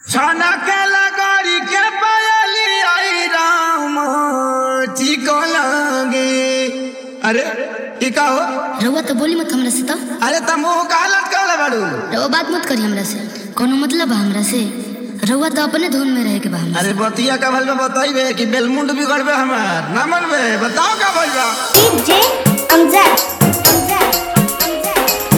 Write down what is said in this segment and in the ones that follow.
छाना के लगारी के पायली आई राम ठीक लगे अरे ई का हो रउआ तो बोली मत हमरा से तो अरे तुम मुंह का हालत काले बाड़ू रउआ बात मत करी हमरा से कोनो मतलब बा हमरा से रउआ तो अपने धुन में रहे के बा हमरा अरे बतिया का भल में बताइबे कि बेलमुंड बिगड़बे हमार ना मनबे बताओ का भल बा DJ Amjad. Amjad. Amjad.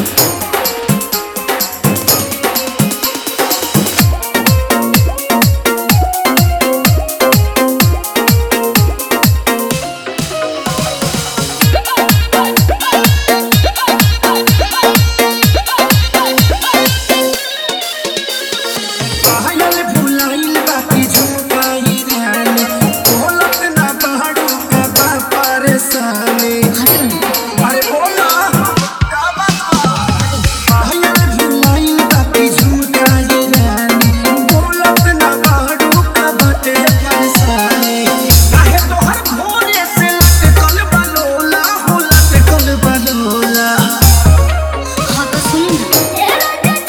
पायल भुलाइल बाकी झुकाई ध्यान बोलत ना बहड़ू का बा परेशानी अरे बोला का बात बा? पायल भुलाइल बाकी झुकाई ध्यान बोलत ना बहड़ू का बाटे परेशानी काहे तोहर भोरे से लटकल बलोला हो लटकल बलोला हाँ तो सुनी ना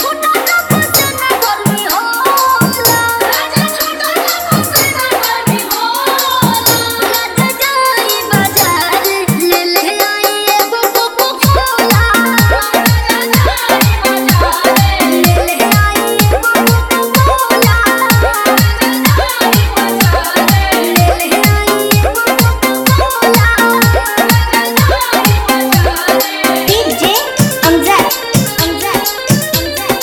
DJ Amjad. Amjad. Amjad.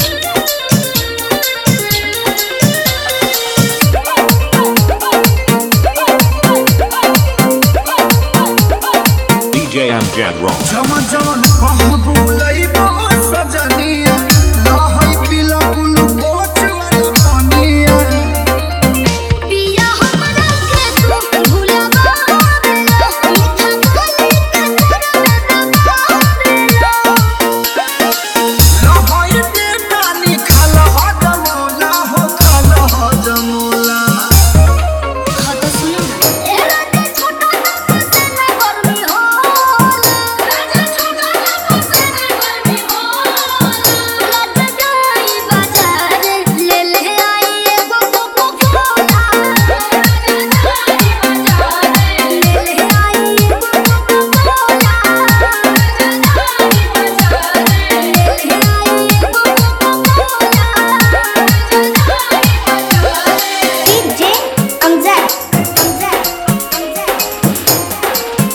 DJ Amjad Raw. जवन जवन हम भूलइबो सजनिया रहै पिला कुलु पोछ वाला पानिया पिया हमरा के तू भुलावा देला मीठा बोली के तोरा देला रहै दे पानी खाल ह जमोला हो खाल ह जमोला हाँ तो सुनी ना ए राजा छोटा ना से ना गर्मी होला राजा छोटा ना से ना गर्मी होला राजा जाई बाजार ले ले आई एगो कोको कोला राजा जाई बाजार ले ले आई एगो कोको कोला राजा जाई बाजार ले ले आई एगो coca cola DJ Amjad. Amjad. Amjad.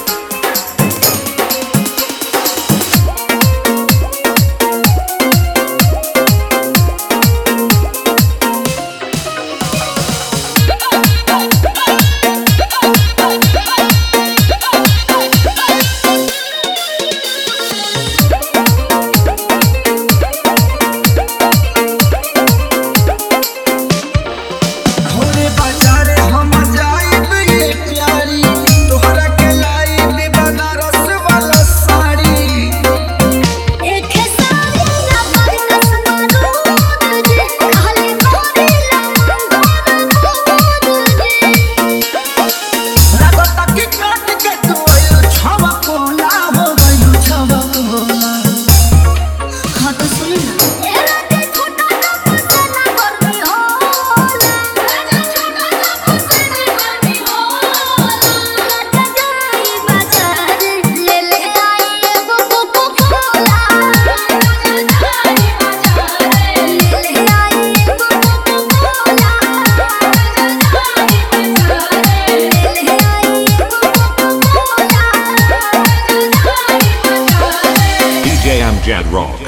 होरे बाजारे हम जाइब ये प्यारी तोहरा के लाइब बनारस वाला साड़ी एक सारी ना पर कसमा दूध जे खाली मोरी लंगोर दूध जे लगता कि काट के तू आइल छवा कोला हो गइल छवा कोला हाँ तो सुनी ना ए राजा छोटा ना से ना गर्मी होला राजा छोटा ना से ना गर्मी होला राजा जाई बाजार ले ले आई एगो कोको कोला राजा जाई बाजार ले ले आई एगो कोको कोला राजा जाई बाजार ले ले आई एगो कोको कोला राजा जाई बाजार DJ Amjad Raw.